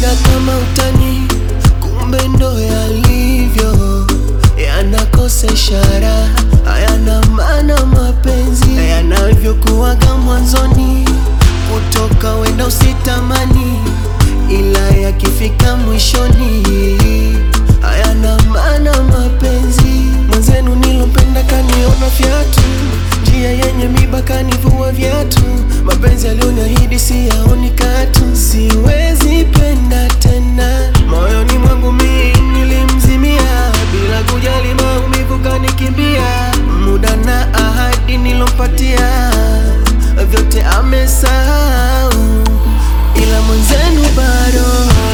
nilimpenda kama utani, kumbe ndo yalivyo, yanakosa ishara, hayana maana mapenzi yanavyokuwaga mwanzoni, kutoka wenda usitamani, ila yakifika mwishoni, hayana maana mapenzi. Mwenzenu nilompenda kaniona fyatu, njia yenye miba kanivua viatu, mapenzi alioniahidi siyaoni katu, siwezi penda tena. Moyoni mwangu mi nilimzimia, bila kujali maumivu kanikimbia, muda na ahadi nilompatia, vyote amesahau, ila mwenzenu bado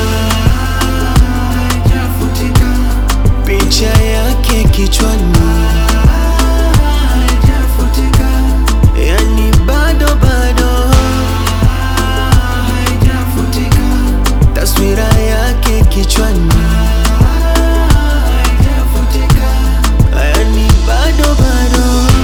picha yake kichwani, yani bado bado taswira yake kichwani, yani bado bado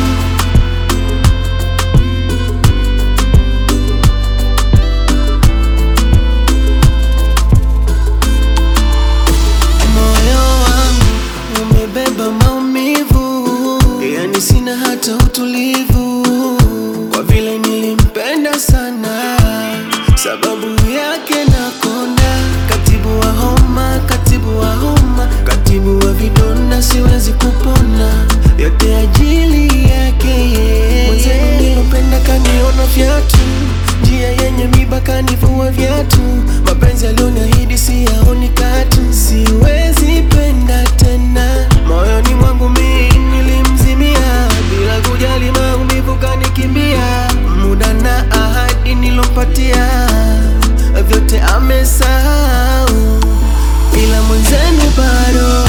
Moyo wangu umebeba maumivu, yani sina hata utulivu, kwa vile nilimpenda sana, sababu yake nakonda. Katibu wa homa, katibu wa homa, katibu wa vidonda, siwezi kupona, yote ajili yake yeye. Mwenzenu nilopenda kaniona fyatu, njia yenye miba kanivua viatu, mapenzi alioniahidi siyaoni katu, siwezi penda tena. Moyoni mwangu mi nilimzimia, bila kujali maumivu kanikimbia, muda na ahadi nilompatia, vyote amesahau, ila mwenzenu bado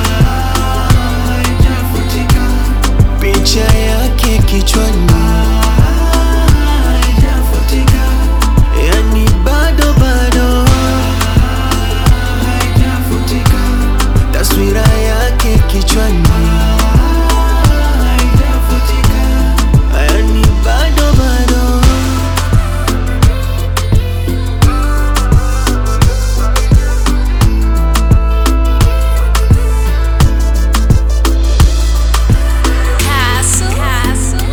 picha yake kichwani, yani bado bado taswira yake kichwani, yani bado bado Castle. Castle.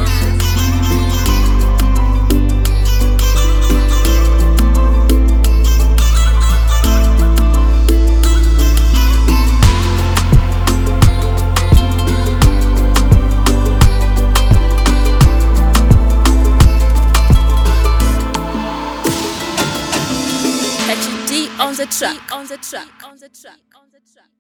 Catch D on the track. On the track. On the track. On the track.